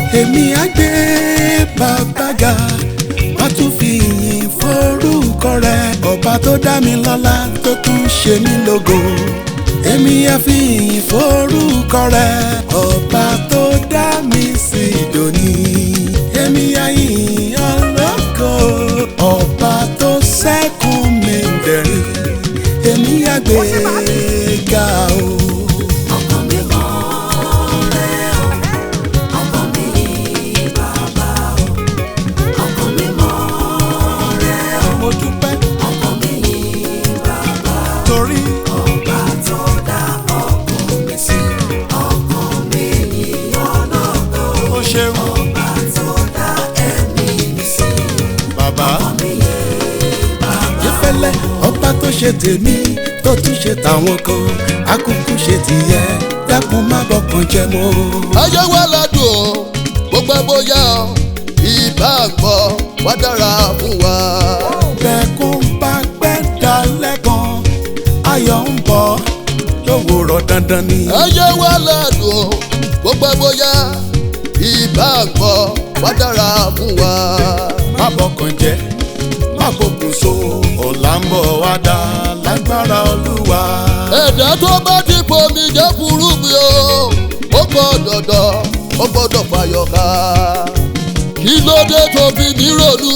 èmi á gbé bàbá ga wá tún fi ìyìn forúkọ rẹ ọba tó dá mi lọ́lá tó tún ṣe mí lógo èmi á fi ìyìn forúkọ rẹ ọba tó dá mi sí dòní èmi á yìn ọlọ́kọ ọba tó sẹ́kùn mi dẹ̀rín èmi á gbé ga o. ọkàn mi mọ́ rẹ o ọkàn mi yìn bàbá o ọkàn mi mọ́ rẹ o mo dúpẹ́ ọkàn mi yìn bàbá torí ọba tó dá ọkàn mi sí ọkàn mi yìn ọlọ́kọ ó ṣeun ọba tó dá ẹ̀mí mi sí bàbá. mi yìn bàbá ìfẹ́lẹ́ ọba tó ṣe tèmi tó tún ṣe tàwọn kan akúkú ṣe tìyẹ dákun má bọkàn jẹ mọ́. ayé wa ládùn o gbogbo ẹ bóyá o ìbá gbọ́ wá dára fún wa. bẹ́ẹ̀kún bá pẹ́ dalẹ́ kan ayọ̀ ń bọ̀ lówùrọ̀ dandan ni. ayé wa ládùn o gbogbo ẹ bóyá ìbá gbọ́ wá dára fún wa. má bọkàn jẹ má bọkùn so ọ̀la ń bọ̀ wá dá lágbára olúwa. ẹ̀dá tó bá ti pomi jẹ́ fúrúgbìn o ó gbọ́ dọ̀dọ̀ ó gbọ́dọ̀ fàyọ̀ká. kí ló dé tó fi mí ronú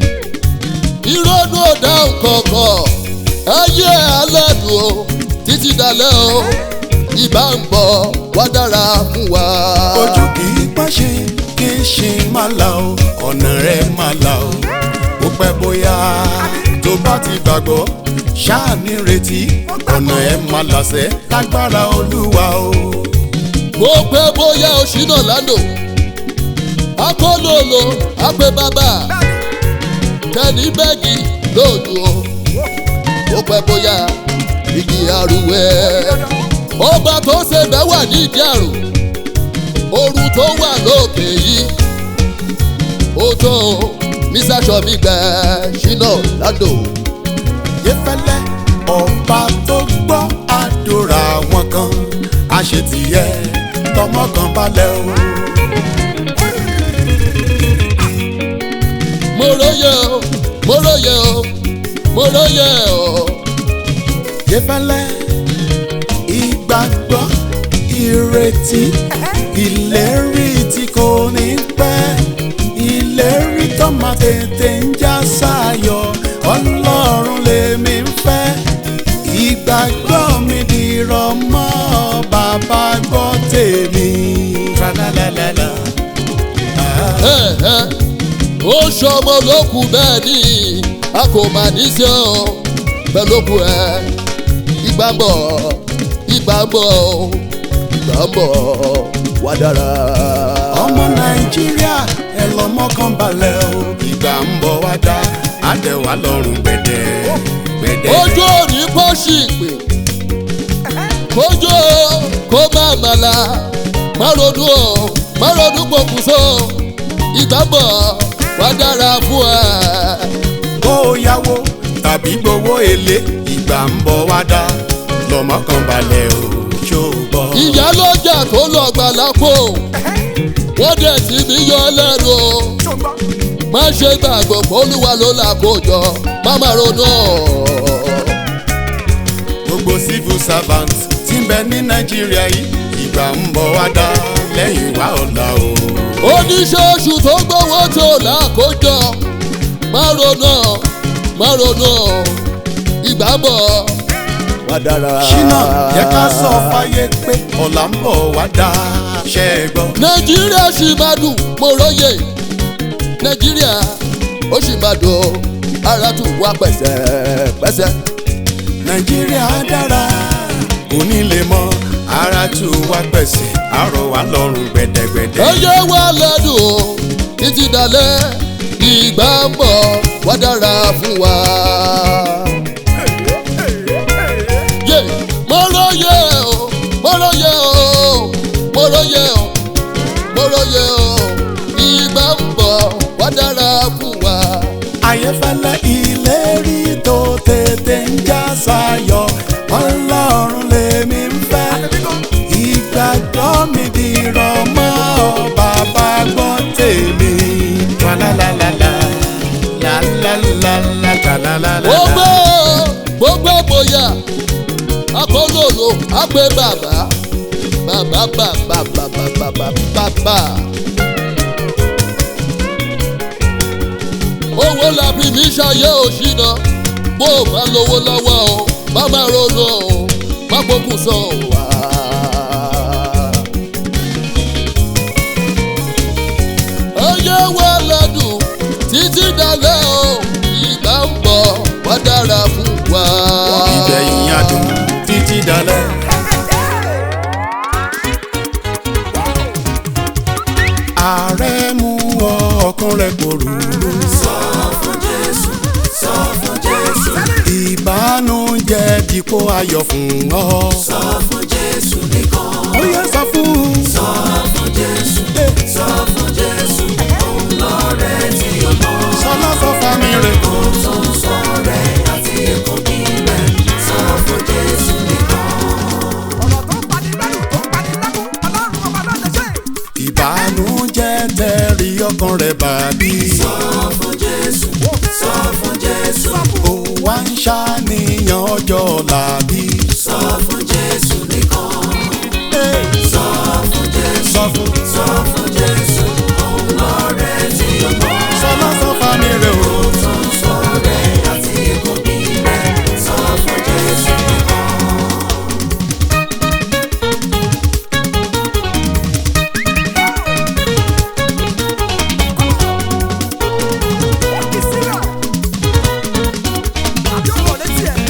ìrònú ọ̀dà kọ̀ọ̀kan ayé aládùn o títí dalẹ́ o ìbá ń bọ̀ wá dára fún wa. ojú kì í pàṣẹ kì í ṣe má la o ọ̀nà rẹ̀ má la o ó pẹ́ bóyá tó bá ti gbàgbọ́ ṣáà ní retí ọ̀nà ẹ̀ má làṣẹ lágbára olúwa o. mo pẹ́ bóyá oṣù náà lánàá akólólo àpè bàbá kẹ́ni bẹ́ẹ̀gì lóòdù o mo pẹ́ bóyá igi arúwẹ́ ọba tó ṣe bẹ́ẹ̀ wà ní ìdí àrùn ooru tó wà lókè yìí ó tó mr sọmi gbẹ ṣínà ládò yẹfẹlẹ ọba tó gbọ́ àdúrà wọn kan àṣetìyẹ tọmọ kan balẹ̀ o. mo róye o mo róye o mo róye o. yẹfẹlẹ ìgbàgbọ́ ìrètí ìlérí tí kò ní pẹ́ ìlérí tó máa tètè ń já sáyọ̀ ọlọ́run lèmi ń fẹ́ ìgbàgbọ́ mi dìrọ̀ mọ́ bàbá gbọ́ tèmi. Tra-la-la-la-la. Ah. Ẹ̀hẹ́, ó ṣọmọ lókun bẹ́ẹ̀ ni a kò mà ní sí ọ bẹ́ẹ̀ lókun ẹ̀ ìgbà ń bọ̀ ìgbà ń bọ̀ ìgbà ń bọ̀ wá dára. ọmọ nàìjíríà ẹ lọ mọ́kàn balẹ̀ o ìgbà ń bọ̀ wá dá àdẹ̀wà lọ́rùn gbẹ̀dẹ̀ gbẹ̀dẹ̀. ojú òní pọ́ṣì pè kójú kó má màlà má ronú o má ronú pokùnso ìgbà ń bọ̀ wá dára fún ẹ. kó o yáwó tàbí gbowó èlé ìgbà ń bọ̀ wá dá lọ mọ́kàn balẹ̀ o ṣó o gbọ́. ìyá lọ́jà tó lọ gbà lápò wọ́n dẹ̀ sí mi yọ lẹ́nu o má ṣe gbàgbọ́ olúwa ló là kó jọ má má ronú. gbogbo civil servant tí ń bẹ ní nàìjíríà yìí ìgbà ń bọ̀ wá dá lẹ́yìn wá ọ̀la o. oníṣẹ́ṣù tó gbowó tó là kó jọ má ronú má ronú ìgbà ń bọ̀ wá dára. ṣínà yẹ ká sọ fáyé pé ọ̀la ń bọ̀ wá dá ṣẹ́ ẹ gbọ́. nàìjíríà sì máa dùn mo róye nàìjíríà ó sì máa dùn ara tún wá pẹ̀sẹ̀pẹ̀sẹ̀. nàìjíríà dára kò ní lè mọ ara tù wá pẹ̀sẹ̀ àrò wá lọ́rùn gbẹ̀dẹ̀gbẹ̀dẹ̀. ẹyẹ wa lẹ́dùn o títí dalẹ̀ ìgbà ń bọ̀ wá dára fún wa. yé mo róye o mo róye o mo róye o mo róye o ìgbà ń bọ̀ wá dára fún wa. ayéfẹ́lẹ́ ìlérí tó tètè ń já sáyọ̀ ọlọ́run lèmi ń fẹ́ ìgbàgbọ́ mi dìrọ̀ mọ́ bàbá gbọ́ Ṣalalalala. ó gbé gbogbo bóyá akólòlò àgbẹ̀ bàbá bàbá bàbá bàbá bàbá bàbá. owó làbí mi ṣayé òṣìnà bó o bá lówó lọ́wọ́ o má má ronú o má gbókùn sọ wá. ayé wa lẹ́dùn títí dalẹ́ o ìgbà ń bọ̀ wá dára fún wa. ìgbẹ̀yìn adùn títí dalẹ̀. ààrẹ mú ọ ọkàn rẹ pòrúurú. sọ fún jésù sọ fún jésù ìbánújẹ́ dípò ayọ̀ fún ọ. sọ fún jésù nìkan ó yẹ sọ fún. sọ fún jésù sọ fún jésù òun lọ́rẹ́ tí o mọ̀ sọlá sọ fami rẹ. kó tó ń sọ rẹ̀ àti èkó bí rẹ̀ sọ fún jésù nìkan. ọ̀rọ̀ tó ń pani lẹ́rù tó ń pani lẹ́kún ọlọ́run ọba ló lè ṣe. ìbánújẹ́ tẹ̀rí ọkàn rẹ bàbí. sọ fún jésù sọ fún jésù ó wá ń ṣàníyàn ọjọ́ làbí. sọ fún jésù nìkan sọ fún jésù sọ fún. sọ fún jésù òun lọ́rẹ́ tí o mọ̀. sọlá sọ fami rẹ o. tó ń sọ rẹ̀ àti èkó bí rẹ̀ sọ fún jésù nìkan. ó kì í sílẹ̀. àbí ọ̀rọ̀ létí ẹ̀.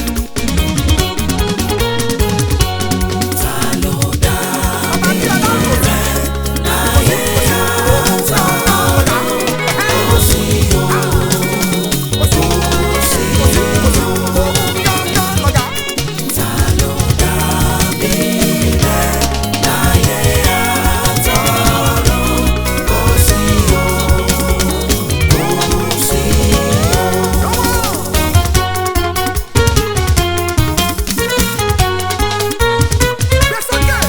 ta ló dá ọba tí ọlọ́run rẹ̀ láyé àtọ̀rọ̀ kò sí o kò sí o gángan lọ́gà. ta ló dá bí rẹ̀ láyé àtọ̀rọ̀ kò sí o kò sí o. gbé sókè.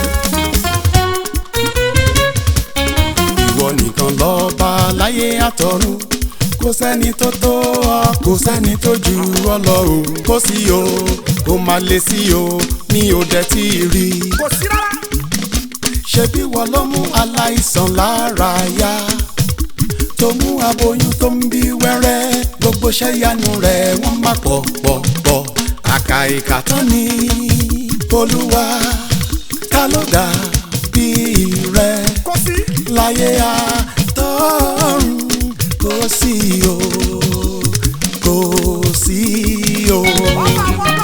ìwọ nìkan lọ́ba láyé àtọ̀run kò sẹ́ni tó tó ọ kò sẹ́ni tó jù ọ lọ o kò sí o kò má lè sí o mi ò dẹ̀ tí ì rí i. kò sí rárá. ṣebí wọ́n ló mú aláìsàn lára yá tó mú aboyún tó ń bí wẹ́rẹ́ gbogbo iṣẹ́ ìyanu rẹ̀ wọ́n má pọ̀ pọ̀ pọ̀ àkà ìkà tán ni olúwa ta ló dà bí rẹ̀ kò sí. láyé àtọ́run kò sí o kò sí o. ọba àwọn ọba.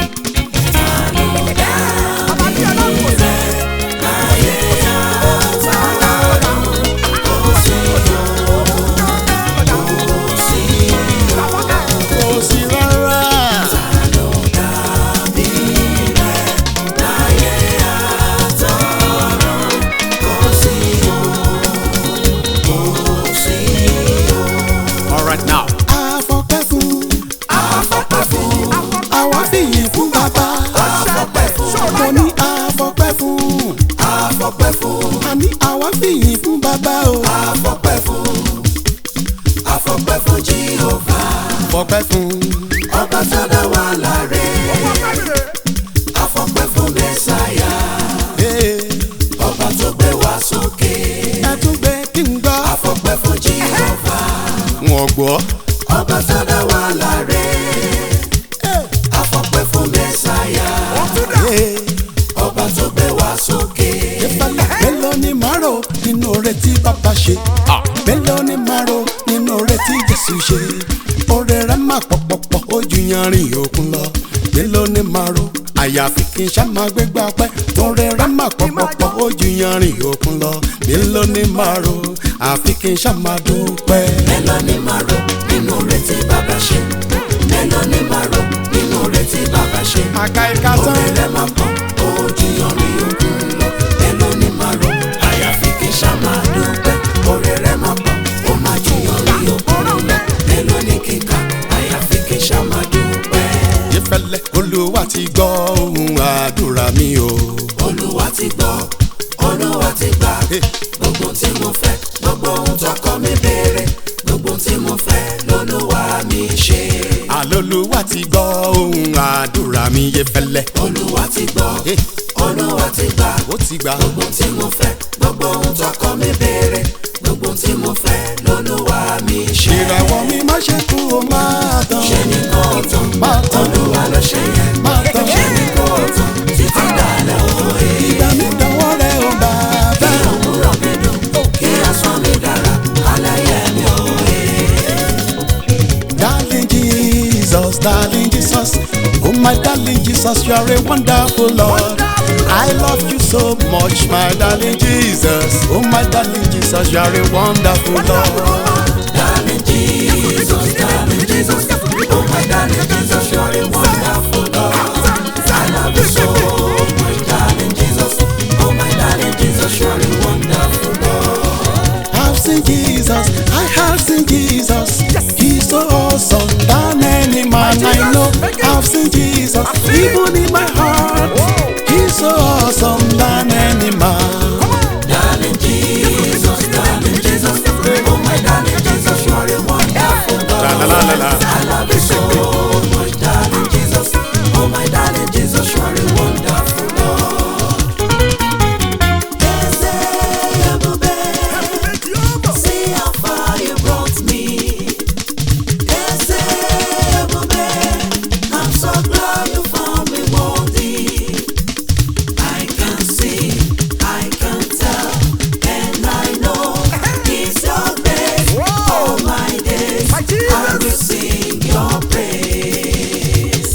ọba tí ọlọ́run kò sí. kò sí rárá. alright now. àfọpẹ́ fún àwa fìyìn fún bàbá mo ní àfọpẹ́ fún àní àwa fìyìn fún bàbá o Afọpẹ́ fún afọpẹ́ fún Jehova fọpẹ́ fún ọba tó dá wa láre afọpẹ́ fún Mẹ́sáyà ee, ọba tó gbé wa sókè ẹ tún gbé kí n gbọ́ afọpẹ́ fún Jehova wọn gbọ́ ọba tó dá wa láre afọpẹ́ fún Mẹ́sáyà ee, ọba tó gbé wa sókè ìfàlẹ̀ mélòó ni màrò nínú oore tí bàbá ṣe mélòó ni màrò nínú oore tí Jésù ṣe oore rẹ̀ má pọ̀pọ̀pọ̀ ó ju yanrìn òkun lọ mélòó ni màrò àyàfi kí n ṣá máa gbégbá pẹ́ oore rẹ̀ má pọ̀pọ̀pọ̀ ó ju yanrìn òkun lọ mélòó ni màrò àfi kí n ṣá máa dúpẹ́. mélòó ni màá rò nínú oore tí bàbá ṣe mélòó ni màá rò nínú oore tí bàbá ṣe. àka ìka tán Oore rẹ̀ máa pọ̀, ojú yanrìn òkun lọ. Mélòó ni màá rò? Àyàfi kí n ṣá máa dúpẹ́. Oore rẹ̀ máa pọ̀, ó máa ju yanrìn òkun lọ. Mélòó ni kíkà? Àyàfi kí n ṣá máa dúpẹ́. ìfẹ́lẹ́ olúwa ti gbọ́ ohùn àdúrà mi o. Olúwa ti gbọ́, Olúwa ti gbà. Gbogbo tí mo fẹ́, gbogbo ohun tọkọ mi béèrè. Gbogbo tí mo fẹ́ lolúwa mi ṣe. àló lolúwa ti gbọ́ ohun àdúrà mi yé fẹ́lẹ́. olúwa ti gbọ́ Eh, olúwa ti gbà ó ti gbà gbogbo tí mo fẹ́ gbogbo ohun tọkọ mi béèrè gbogbo tí mo fẹ́ lolúwa mi ṣe. ìràwọ̀ mi má ṣe kú o máa tán. ṣe ni kò tán máa tán olúwa ló ṣe yẹn máa tán. ṣe ni kò tán títí dalẹ̀ òye. ìgbà mi dánwọ́ rẹ̀ o bàbá. kí òwúrọ̀ mi dùn kí ọ̀sán mi dára alẹ́ yẹ mi òye. Darling Jesus, darling Jesus, oh my darling Jesus, you are a wonderful Lord. I love you so much, my darling Jesus. Oh my darling Jesus, you are a wonderful Lord. Darling Jesus, darling Jesus, oh my darling Jesus, you're a wonderful God. I love you so much, darling Jesus, oh my darling Jesus, you're a wonderful God. I've seen Jesus, I have seen Jesus. He's so awesome than any man I know. I've seen Jesus, even in my heart. He's so awesome than any man. Darling Jesus, darling Jesus, oh my darling Jesus, you're a wonderful God. La, la, la, la, la. I love you so much, darling Jesus, oh my darling Jesus, you're a wonderful God. See how far you brought me. Ese ebube, I'm so glad you found me worthy. I can see, I can tell, and I know it's your grace. All my days, I will sing your praise.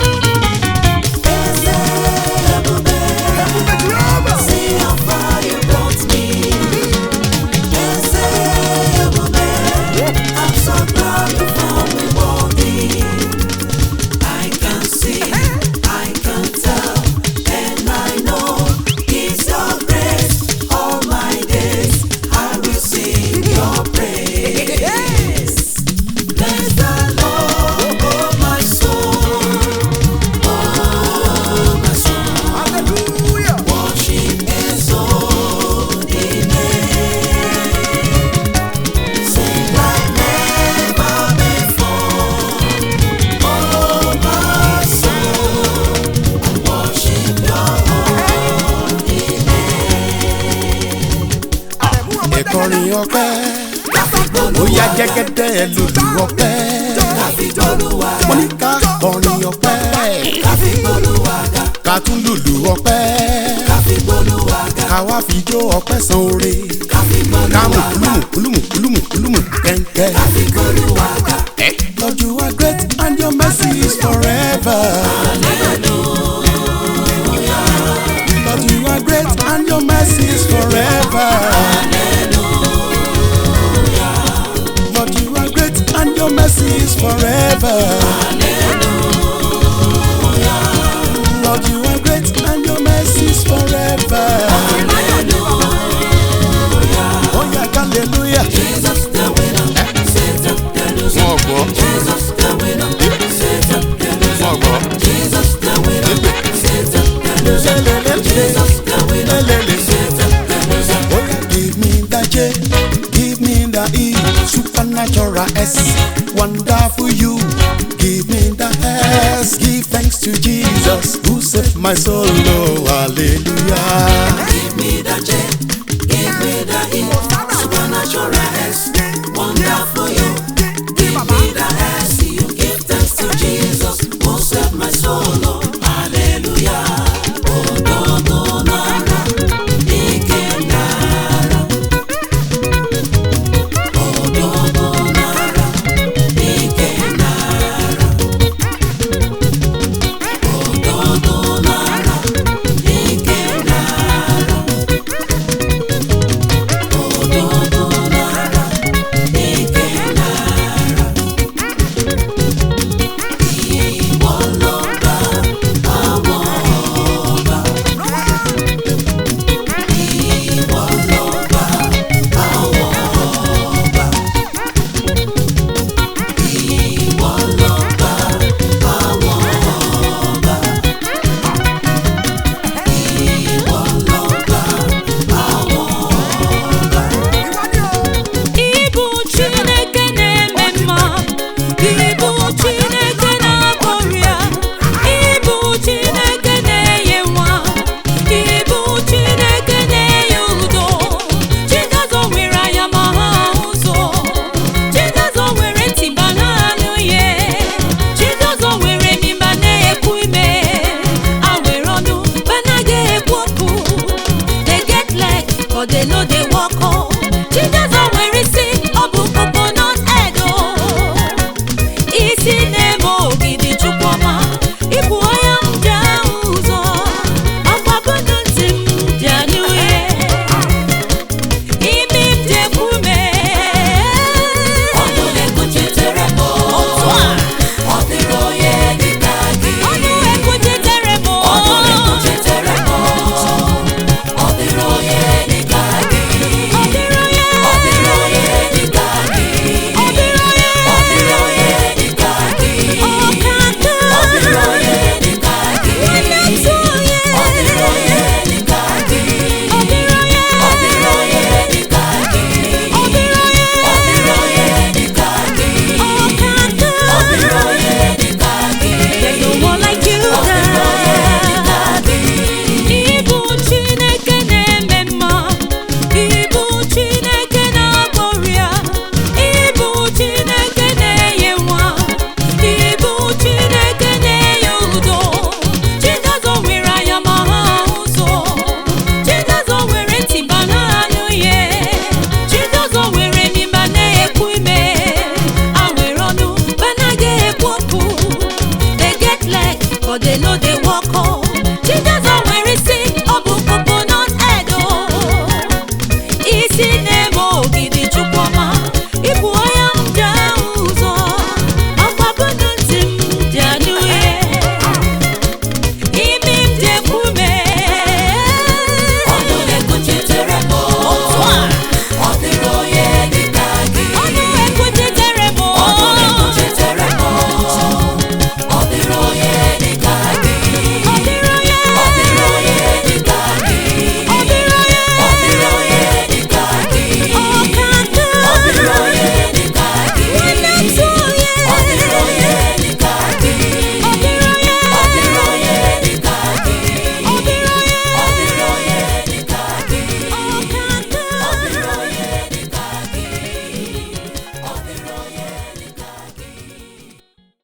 Ese ebube, see how far you brought me. Ese ebube, I'm so glad you found me worthy. I can see, I can tell, and I know it's your grace. All my days I will sing your praise. Bless the Lord, oh my soul, oh my soul. Worship His holy name. Sing like never before. Oh my soul, worship Your holy name. Ẹ̀kọrin ọpẹ́, ó yá jẹ́gẹ́dẹ́ lùlù ọpẹ́. Káfí gbólúwa Mo ga, ní ká kọrin ọpẹ́, káfí gbólúwa ga, ká tún lùlù ọpẹ́. káfí gbólúwa ga, Ká wá fi jó ọpẹ́ san oore. káfí Ká mú gbólúwa ga, kúlùmù kúlùmù kúlùmù kúlùmù kẹ́ńkẹ́. káfí gbólúwa ga. Lord, you are great and your mercy is forever. Lord, you are great and your mercy is forever. Lord, you are great and your mercy is forever. Lord, you are great and your mercy is forever. Oh yeah, hallelujah. Jesus the winner, Satan the loser. Wọ́n gbọ́, Jesus the winner, Satan the loser. wọ́n gbọ́. Jesus the winner, Satan the loser. Lelele. Jesus the winner, Lelele. Satan the loser. Oh yeah, give me the J, give me the E, supernatural S, wonderful you. Give me the S, give thanks to Jesus who saved my soul. Oh, hallelujah. Give me